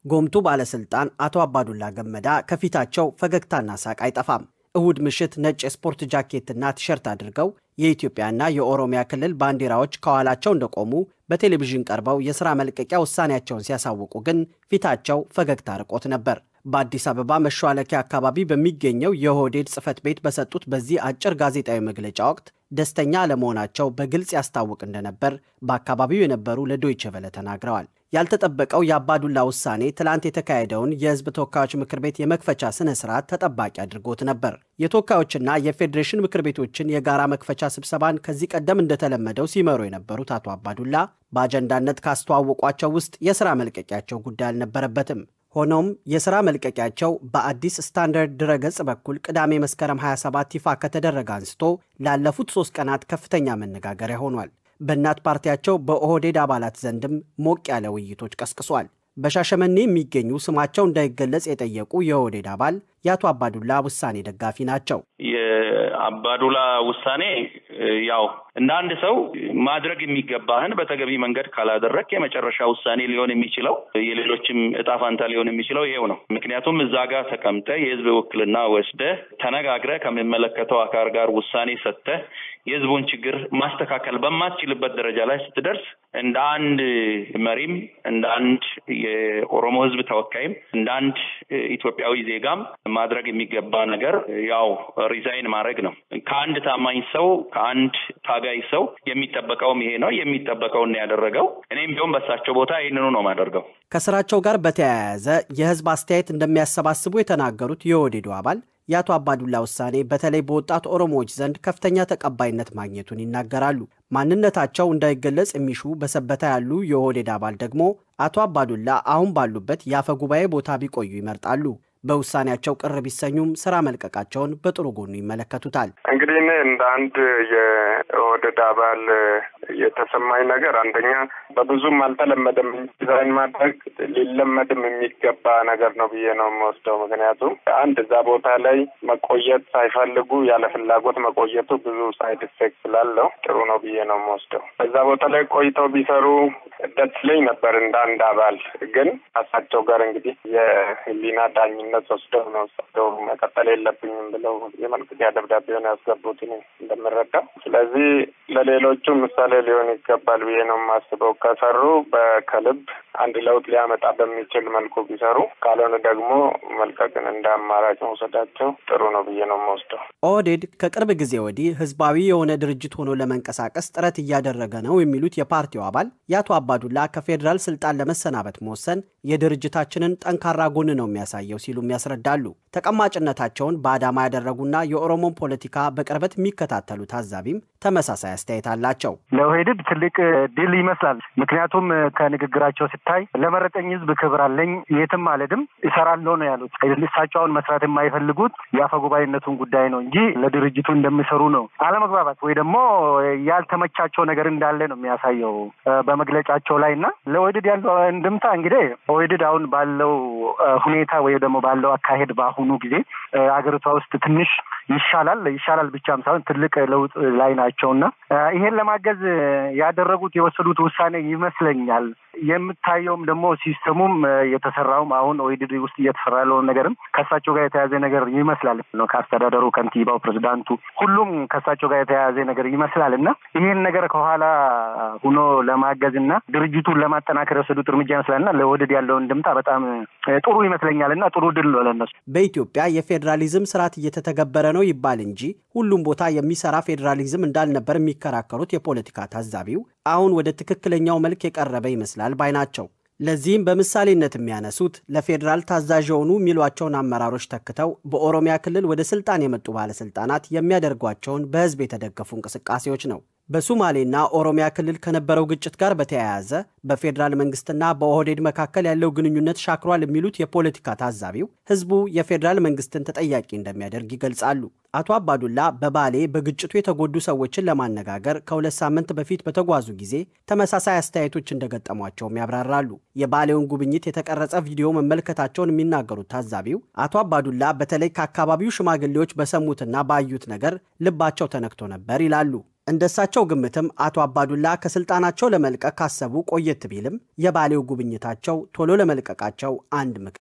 ጎምቱ ባለስልጣን አቶ አባዱላ ገመዳ ከፊታቸው ፈገግታና ሳቅ አይጠፋም። እሁድ ምሽት ነጭ የስፖርት ጃኬትና ቲሸርት አድርገው የኢትዮጵያና የኦሮሚያ ክልል ባንዲራዎች ከኋላቸው እንደቆሙ በቴሌቪዥን ቀርበው የሥራ መልቀቂያ ውሳኔያቸውን ሲያሳውቁ ግን ፊታቸው ፈገግታ ርቆት ነበር። በአዲስ አበባ መሿለኪያ አካባቢ በሚገኘው የኦህዴድ ጽሕፈት ቤት በሰጡት በዚህ አጭር ጋዜጣዊ መግለጫ ወቅት ደስተኛ አለመሆናቸው በግልጽ ያስታውቅ እንደነበር በአካባቢው የነበሩ ለዶይቸ ቨለ ተናግረዋል። ያልተጠበቀው የአባዱላ ውሳኔ ትላንት የተካሄደውን የሕዝብ ተወካዮች ምክር ቤት የመክፈቻ ስነ ስርዓት ተጠባቂ አድርጎት ነበር። የተወካዮችና የፌዴሬሽን ምክር ቤቶችን የጋራ መክፈቻ ስብሰባን ከዚህ ቀደም እንደተለመደው ሲመሩ የነበሩት አቶ አባዱላ በአጀንዳነት ካስተዋወቋቸው ውስጥ የሥራ መልቀቂያቸው ጉዳይ አልነበረበትም። ሆኖም የሥራ መልቀቂያቸው በአዲስ ስታንዳርድ ድረገጽ በኩል ቅዳሜ መስከረም 27 ይፋ ከተደረገ አንስቶ ላለፉት ሦስት ቀናት ከፍተኛ መነጋገሪያ ሆኗል። በእናት ፓርቲያቸው በኦህዴድ አባላት ዘንድም ሞቅ ያለ ውይይቶች ቀስቅሷል። በሻሸመኔ የሚገኙ ስማቸው እንዳይገለጽ የጠየቁ የኦህዴድ አባል የአቶ አባዱላ ውሳኔ ደጋፊ ናቸው። የአባዱላ ውሳኔ ያው እንደ አንድ ሰው ማድረግ የሚገባህን በተገቢ መንገድ ካላደረግ የመጨረሻ ውሳኔ ሊሆን የሚችለው የሌሎችም እጣ ፋንታ ሊሆን የሚችለው ይሄው ነው። ምክንያቱም እዛ ጋር ተቀምጠ የህዝብ ውክልና ወስደህ ተነጋግረህ ከሚመለከተው አካል ጋር ውሳኔ ሰጥተህ የህዝቡን ችግር ማስተካከል በማትችልበት ደረጃ ላይ ስትደርስ እንደ አንድ መሪም እንደ አንድ የኦሮሞ ህዝብ ተወካይም እንደ አንድ ኢትዮጵያዊ ዜጋም ማድረግ የሚገባ ነገር ያው ሪዛይን ማድረግ ነው። ከአንድ ታማኝ ሰው ከአንድ ታጋይ ሰው የሚጠበቀውም ይሄ ነው። የሚጠበቀውን ያደረገው እኔም ቢሆን በሳቸው ቦታ ይህንኑ ነው ማደርገው። ከስራቸው ጋር በተያያዘ የህዝብ አስተያየት እንደሚያሰባስቡ የተናገሩት የኦህዴዱ አባል የአቶ አባዱላ ውሳኔ በተለይ በወጣት ኦሮሞዎች ዘንድ ከፍተኛ ተቀባይነት ማግኘቱን ይናገራሉ። ማንነታቸው እንዳይገለጽ የሚሹ በሰበታ ያሉ የኦህዴድ አባል ደግሞ አቶ አባዱላ አሁን ባሉበት የአፈ ጉባኤ ቦታ ቢቆዩ ይመርጣሉ። በውሳኔያቸው ቅር ቢሰኙም ስራ መልቀቃቸውን በጥሩ ጎኑ ይመለከቱታል። እንግዲህ እኔ እንደ አንድ የኦህዴድ አባል የተሰማኝ ነገር አንደኛ በብዙም አልተለመደም። ዲዛይን ማድረግ ሊለመድም የሚገባ ነገር ነው ብዬ ነው የምወስደው። ምክንያቱም አንድ እዛ ቦታ ላይ መቆየት ሳይፈልጉ ያለ ፍላጎት መቆየቱ ብዙ ሳይድ ኢፌክት ስላለው ጥሩ ነው ብዬ ነው የምወስደው። እዛ ቦታ ላይ ቆይተው ቢሰሩ ደስ ይለኝ ነበር እንደ አንድ አባል። ግን እሳቸው ጋር እንግዲህ የህሊና ዳኝነት ወስደው ነው እሳቸው መቀጠል የለብኝም ብለው የመልቀቂያ ደብዳቤውን ያስገቡት እንደምረዳው። ስለዚህ ለሌሎቹ ምሳሌ ሊሆን ይገባል ብዬ ነው የማስበው። ከሰሩ በከልብ አንድ ለውጥ ሊያመጣ በሚችል መልኩ ቢሰሩ፣ ካልሆነ ደግሞ መልቀቅን እንደ አማራጭ መውሰዳቸው ጥሩ ነው ብዬ ነው የምወስደው። ኦህዴድ ከቅርብ ጊዜ ወዲህ ህዝባዊ የሆነ ድርጅት ሆኖ ለመንቀሳቀስ ጥረት እያደረገ ነው የሚሉት የፓርቲው አባል የአቶ አባዱላ ከፌዴራል ስልጣን ለመሰናበት መወሰን የድርጅታችንን ጠንካራ ጎን ነው የሚያሳየው ሲሉም ያስረዳሉ። ተቀማጭነታቸውን በአዳማ ያደረጉና የኦሮሞን ፖለቲካ በቅርበት የሚከታተሉ ታዛቢም ተመሳሳይ አስተያየት አላቸው። ለኦህዴድ ትልቅ ድል ይመስላል። ምክንያቱም ከንግግራቸው ሲታይ ለመረጠኝ ህዝብ ክብር አለኝ፣ የትም አልሄድም፣ እሰራለሁ ነው ያሉት። እሳቸው አሁን መስራት የማይፈልጉት የአፈ ጉባኤነቱን ጉዳይ ነው እንጂ ለድርጅቱ እንደሚሰሩ ነው። አለመግባባት ወይ ደግሞ ያልተመቻቸው ነገር እንዳለ ነው የሚያሳየው በመግለጫቸው ላይ እና ለኦህዴድ ያለው እንድምታ እንግዲህ ኦህዴድ አሁን ባለው ሁኔታ ወይ ደግሞ ባለው አካሄድ በአሁኑ ጊዜ አገሪቷ ውስጥ ትንሽ ይሻላል ይሻላል ብቻም ሳይሆን ትልቅ ለውጥ ላይ ናቸው እና ይሄን ለማገዝ ያደረጉት የወሰዱት ውሳኔ ይመስለኛል። የምታየውም ደግሞ ሲስተሙም የተሰራውም አሁን ኦህዴድ ውስጥ እየተሰራ ያለውን ነገርም ከእሳቸው ጋር የተያያዘ ነገር ይመስላል ነው ከአስተዳደሩ፣ ከንቲባው፣ ፕሬዚዳንቱ ሁሉም ከእሳቸው ጋር የተያያዘ ነገር ይመስላል እና ይሄን ነገር ከኋላ ሁኖ ለማገዝ እና ድርጅቱን ለማጠናከር የወሰዱት እርምጃ ይመስላል እና ለኦህዴድ ያለውን ድምታ በጣም ጥሩ ይመስለኛል እና ጥሩ ድል ነው ለነሱ። በኢትዮጵያ የፌዴራሊዝም ስርዓት እየተተገበረ ነው ይባል እንጂ ሁሉም ቦታ የሚሰራ ፌዴራሊዝም እንዳልነበር የሚከራከሩት የፖለቲካ ታዛቢው አሁን ወደ ትክክለኛው መልክ የቀረበ ይመስላል ባይ ናቸው። ለዚህም በምሳሌነት የሚያነሱት ለፌዴራል ታዛዥ የሆኑ የሚሏቸውን አመራሮች ተክተው በኦሮሚያ ክልል ወደ ስልጣን የመጡ ባለስልጣናት የሚያደርጓቸውን በህዝብ የተደገፉ እንቅስቃሴዎች ነው። በሱማሌና ኦሮሚያ ክልል ከነበረው ግጭት ጋር በተያያዘ በፌዴራል መንግስትና በኦህዴድ መካከል ያለው ግንኙነት ሻክሯል የሚሉት የፖለቲካ ታዛቢው ህዝቡ የፌዴራል መንግስትን ተጠያቂ እንደሚያደርግ ይገልጻሉ። አቶ አባዱላ በባሌ በግጭቱ የተጎዱ ሰዎችን ለማነጋገር ከሁለት ሳምንት በፊት በተጓዙ ጊዜ ተመሳሳይ አስተያየቶች እንደገጠሟቸውም ያብራራሉ። የባሌውን ጉብኝት የተቀረጸ ቪዲዮ መመልከታቸውን የሚናገሩት ታዛቢው አቶ አባዱላ በተለይ ከአካባቢው ሽማግሌዎች በሰሙትና ባዩት ነገር ልባቸው ተነክቶ ነበር ይላሉ። እንደ እሳቸው ግምትም አቶ አባዱላ ከስልጣናቸው ለመልቀቅ ካሰቡ ቆየት ቢልም የባሌው ጉብኝታቸው ቶሎ ለመልቀቃቸው አንድ ምክንያት